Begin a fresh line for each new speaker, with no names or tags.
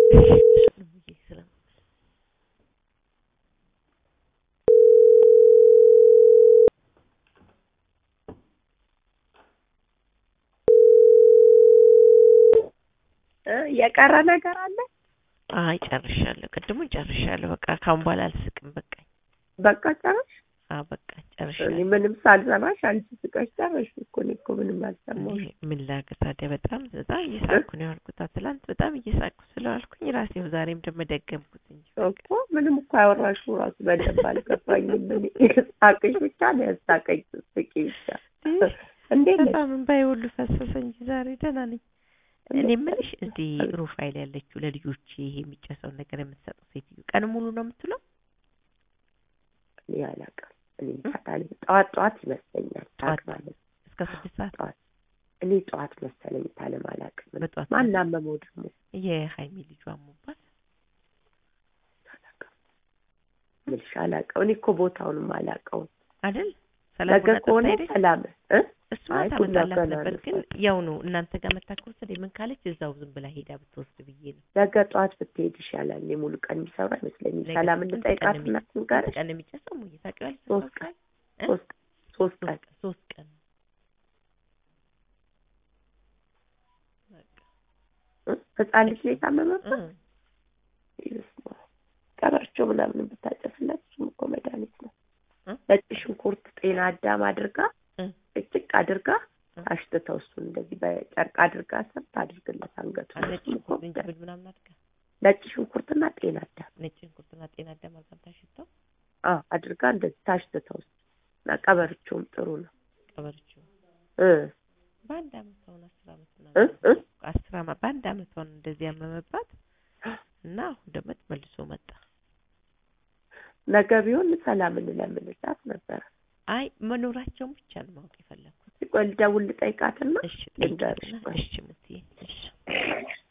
የቀረ ነገር አለ?
አይ ጨርሻለሁ። ቅድሙን ጨርሻለሁ። በቃ ካሁን በኋላ አልስቅም። በቃኝ።
በቃ ጨረሽ?
አዎ በቃ
እኔ
ጨርሻለሁ።
ምንም ሳልሰማሽ አንቺ ስቀሽ ጨረሽ እኮ እኔ እኮ ምንም አልሰማሁሽ።
እኔ ምን ላድርግ ታዲያ? በጣም በጣም እየሳቅኩ ነው ያልኩት። ትላንት በጣም እየሳቅኩ ስለዋልኩኝ ራሴው ዛሬም ደግሞ ደገምኩት እንጂ
እኮ ምንም እኮ ያወራሽው ራሱ በደንብ አልገባኝም። እኔ ሳቅሽ ብቻ ነው ያሳቀኝ። ስቂ ብቻ እንዴት ነሽ?
በጣም እንባዬ ሁሉ ፈሰሰ እንጂ ዛሬ ደህና ነኝ። እኔ የምልሽ እዚህ ሩፋኤል ያለችው ለልጆች ይሄ የሚጨሰውን ነገር የምትሰጠው ሴትዮ ቀን ሙሉ ነው የምትለው?
እኔ አላውቅም። እኔ ታታሊ ጠዋት ጠዋት ይመስለኛል
ጠዋት
ሳቅ ማለት
እስከ ስድስት ሰዓት
ጠዋት እኔ ጠዋት መሰለኝ ታለም አላውቅም።
በጠዋት
ማን አመመው ደግሞ
የሀይሚ ልጇ አሞባት
አላውቅም። ምልሽ አላውቀው። እኔ እኮ ቦታውንም አላውቀውም።
አይደል?
ነገ
ሰላም ቡና
ከሆነ
ጠጥታ ሄደች?
ሰላም እ
እሱማ
አይ ቡና
ታመጣላት
ገና
ነበር፣
ነው
ግን
ሰዓት።
ያው ነው እናንተ ጋር መታከሩ ስለ ምን ካለች እዛው ዝም ብላ ሄዳ ብትወስድ ብዬ ነው።
ነገ ጠዋት ብትሄድ ይሻላል። እኔ ሙሉ ቀን የሚሰሩ አይመስለኝም።
ነገ
ሰላም
ስንት
እንጠይቃት
ቀን
እና
ስንት
ትንገርሽ።
ቀን የሚጨሰው ሙዬ ታውቂዋለሽ?
ሶስት ቀን ሶስት ሶስት ቀን
ሶስት ሶስት ቀን በቃ
እ? ህፃን ልጅ ነው የታመመበት።
እ
ይስማ ቀበርቸው ምናምን ብታጨስላት እሱም እኮ መድኃኒት ነው።
እ?
ነጭ ሽንኩርት ጤና አዳም አድርጋ
እ
እጭቅ አድርጋ
እ?
አሽትተው እሱን እንደዚህ በጨርቅ አድርጋ ሰርታ አድርግለት አንገቱ
ነጭ ሽንኩርት ዝንጅብል ምናምን አድርጋ
ነጭ ሽንኩርትና ጤና አዳም
ነጭ ሽንኩርትና ጤና አዳም አድርጋ ታሽተው
አ አድርጋ እንደዚህ ታሽትተው እና ቀበርቸውም ጥሩ ነው
ቀበረችው።
እ
በአንድ አመት አሁን አስር አመት
እ
ምናምን
እ
አስር አመት በአንድ አመት አሁን እንደዚህ ያመመባት እና አሁን ደግሞ መልሶ መጣ።
ነገ ቢሆን ሰላምን ለምንላት ነበረ።
አይ መኖራቸውን ብቻ ነው ማወቅ የፈለኩት።
ቆይ ልደውል ልጠይቃትና
እሺ
ልንገርሽ
ጠይቂና
ቆይ።
እሺ ሙትዬ እሺ